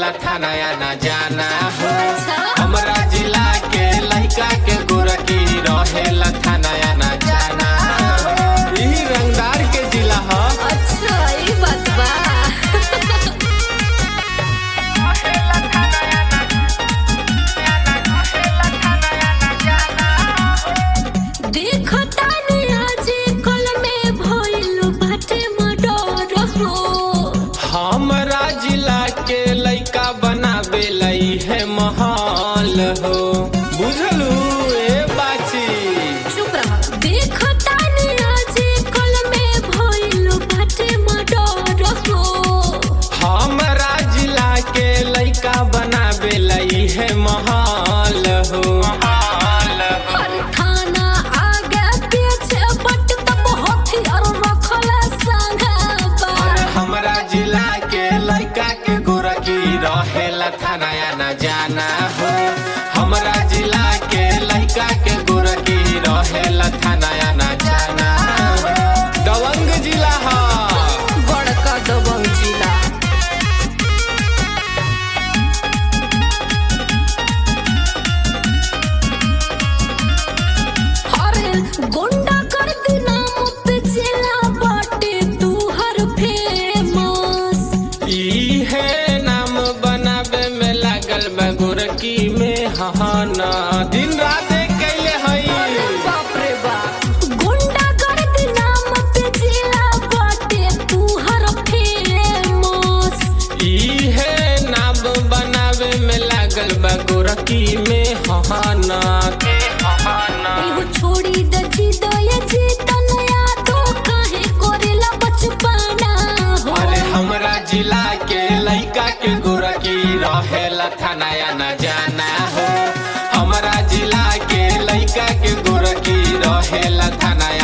थाना या ना जाना हो अच्छा। हमरा जिला के लड़का के गोरकी रहेला थाना या ना जाना हो यही रंगदार के जिला ह अच्छा ये बात बा देखो तानी आज कल में भइल बाटे मर्डर हो हमरा जिला के लइका बनावे लई है महल हो बुझलू ए बाची चुप रह देखो तानी आज कल में भइल बाटे मर्डर हो हमरा जिला के लइका बनावे लई है महल हो महल हो हर थाना आगे पीछे बट तब हथियार रखल संघबा अरे हमरा जिला के लइका के गोरकी रहेला थाना या ना जाना हो हमरा जिला के लइका के गोरकी रहेला थाना या ना जाना हो दबंग जिला ह बड़का दबंग जिला अरे गुंडा कर दी नाम पे जिला बाटे तू हर फेमस ई है नाम बनावे में लागल बा गोरकी में हहाना दिन रात कैले हई बाप रे बाप गुंडा कर दी नाम पे जिला बाटे तू हर फेमस ई है नाम बनावे में लागल बा गोरकी में हहाना के हहाना एहो छोड़ी द जिद ये जीतन यादो काहे कोरेला बचपना हो अरे हमरा जिला के लइका के गोरकी रहेला थाना या ना जाना हो हमरा जिला के लइका के गोरकी रहेला थाना